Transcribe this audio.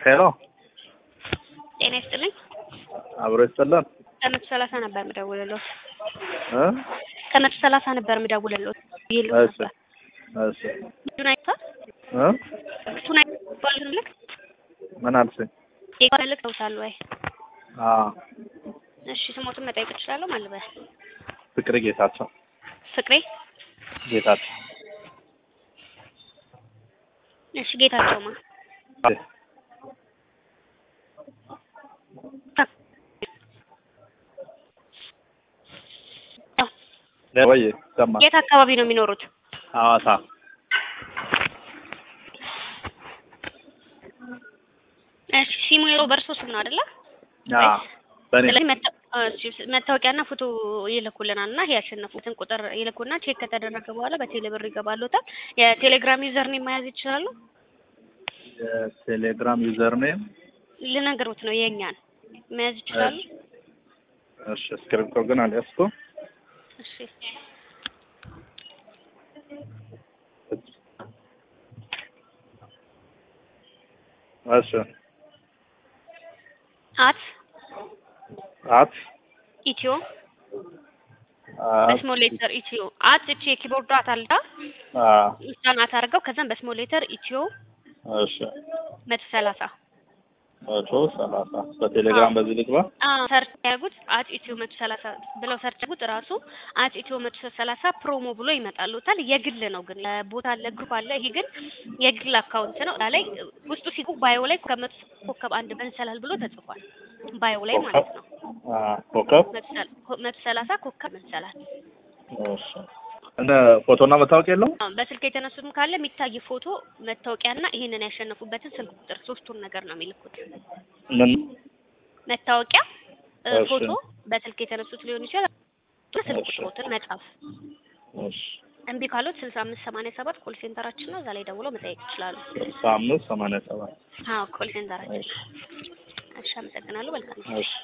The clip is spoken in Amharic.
ሄሎ ጤና ይስጥልኝ። አብሮ ይስጥልን ከመቶ ሰላሳ ነበር የምደውልልዎት። እ ከመቶ ሰላሳ ነበር የምደውልልዎት። ይልዎ እሺ ነበር እሺ እሱን አይቷል። እ እሱን አይቷል ልክ ምን አልሽኝ? የጓ ልክ ተውታል ወይ? አ እሺ ስሞቱን መጠየቅ እችላለሁ ማለት ነው? ፍቅር ጌታቸው ፍቅሬ ጌታቸው እሺ ጌታቸውማ ወይ ይሰማል። የት አካባቢ ነው የሚኖሩት? ሐዋሳ እሺ ሲሙ የለው በእርሶ ስም ነው አይደለ? አ በኔ ስለዚህ መታ- እሺ፣ መታወቂያና ፎቶ ይልኩልናል እና ያሸነፉትን ቁጥር ይልኩና ቼክ ከተደረገ በኋላ በቴሌ ብር ይገባሉታል። የቴሌግራም ዩዘር ኔም መያዝ ይችላሉ? የቴሌግራም ዩዘር ኔም ልነግሮት ነው የእኛን መያዝ ይችላሉ? እሺ እስክሪፕቶ ግን አልያዝኩም። እሺ እሺ አት አት ኢትዮ አት በስሞል ሌተር ኢትዮ አት እቺ የኪቦርድ አት አልዳ አ እሷን አት አድርገው ከዛም በስሞል ሌተር ኢትዮ እሺ መቶ ሰላሳ መቶ ሰላሳ በቴሌግራም በዚህ ልግባ። ሰርች ያጉት አት ኢትዮ መቶ ሰላሳ ብለው ሰርች ያጉት ራሱ አት ኢትዮ መቶ ሰላሳ ፕሮሞ ብሎ ይመጣሉታል። የግል ነው ግን ቦታ አለ ግሩፕ አለ። ይሄ ግን የግል አካውንት ነው። እዛ ላይ ውስጡ ሲቁ ባዮ ላይ ከመቶ ኮከብ አንድ መንሰላል ብሎ ተጽፏል። ባዮ ላይ ማለት ነው። አ ኮከብ መቶ ሰላ- መቶ ሰላሳ ኮከብ መንሰላል እሺ እንደ ፎቶና መታወቂያ የለውም? አሁን በስልክ የተነሱትም ካለ የሚታይ ፎቶ መታወቂያና ይሄንን ያሸነፉበትን ስልክ ቁጥር ሶስቱን ነገር ነው የሚልኩት። ምን መታወቂያ እ፣ እሺ። ፎቶ በስልክ የተነሱት ሊሆን ይችላል። ስልክ እሺ። ቁጥሮትን መጻፍ እሺ እምቢ ካሉት ስልሳ አምስት ሰማንያ ሰባት ኮል ሴንተራችን ነው። እዛ ላይ ደውለው መጠየቅ ይችላሉ። ስልሳ አምስት ሰማንያ ሰባት አዎ ኮል ሴንተራችን። እሺ እሺ አመሰግናለሁ። መልካም እሺ